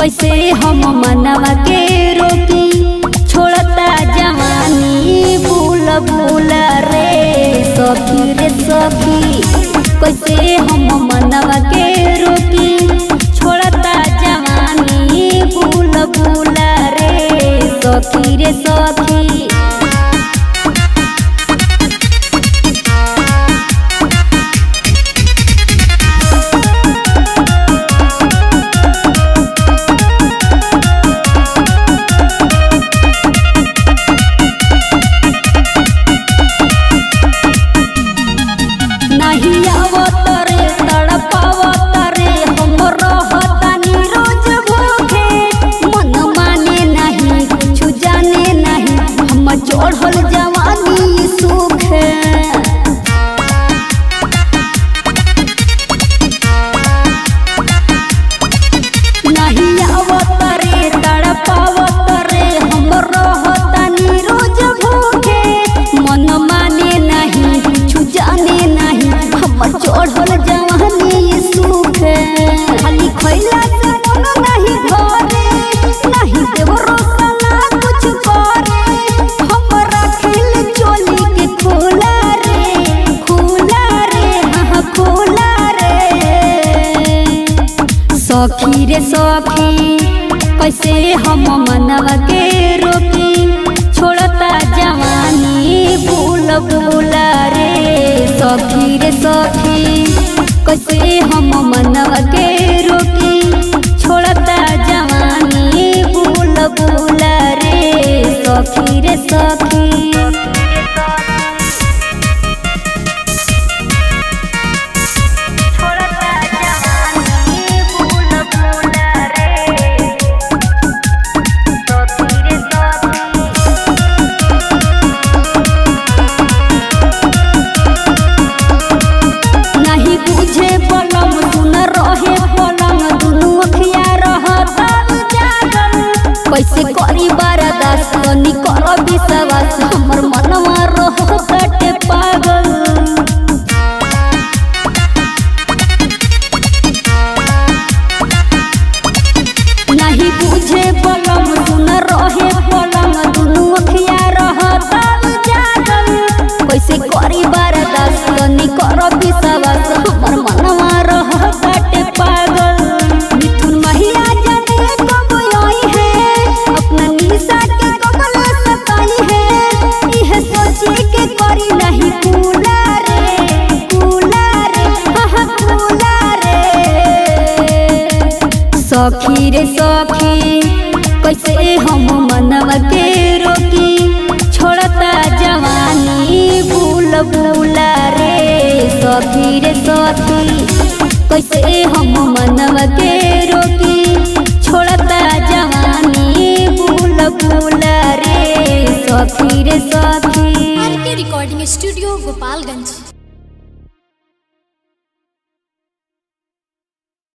कैसे हम मनवा के रोकी छोड़ता जवानी भूल भूल रे सखी रे सखी कैसे हम मनवा के रोकी छोड़ता जवानी भूल भूल रे सखी रे सखी नहीं आवत रे तड़पावत रे हम रहतानी रोज भूखे मन माने नहीं कुछ जाने नहीं हम चढ़ल जवानी सुखे नहीं आवत रे तड़पावत रे हम रहतानी रोज भूखे मन माने नहीं कुछ जाने नहीं हम चढ़ल जवानी सुखे खाली खैला से मन नहीं भरे नहीं देव रोसना कुछ करे हम रखिल चोली के खोला रे खोला रे हाँ खोला रे सखी रे सखी कैसे हम मनवा के रोकी छोड़ता जवानी भूल भूल रे सखी रे सखी कैसे हम मनवा के रोकी छोड़ता जवानी भूल भूल रे सखी रे सखी छोड़ता जवानी भूल भूल रे सखी रे सखी नहीं बुझे पलम सुन रहे पलंग दुनू अखिया रहता जागल कैसे करी बारादास कनी कर विश्वास हमर मनवा रहते पागल नहीं बुझे पलम सुन रहे पलंग दुनू अखिया रहता जागल कैसे करी बारादास कनी कर विश्वास हमर मनवा रहते पागल मिथुन महिया जाने कब आई है अपना निशा के कबल सताई है यह सोचे के करी नहीं कूला रे कूला रे हाँ कूला रे सखी रे सखी कैसे हम मनवा के रोकी छोड़ता जवानी भूल भूल रे सखी रे सखी कैसे हम मनवा के रोकी छोड़ता जवानी भूल भूल रे सखी रे सखी आर के रिकॉर्डिंग स्टूडियो गोपालगंज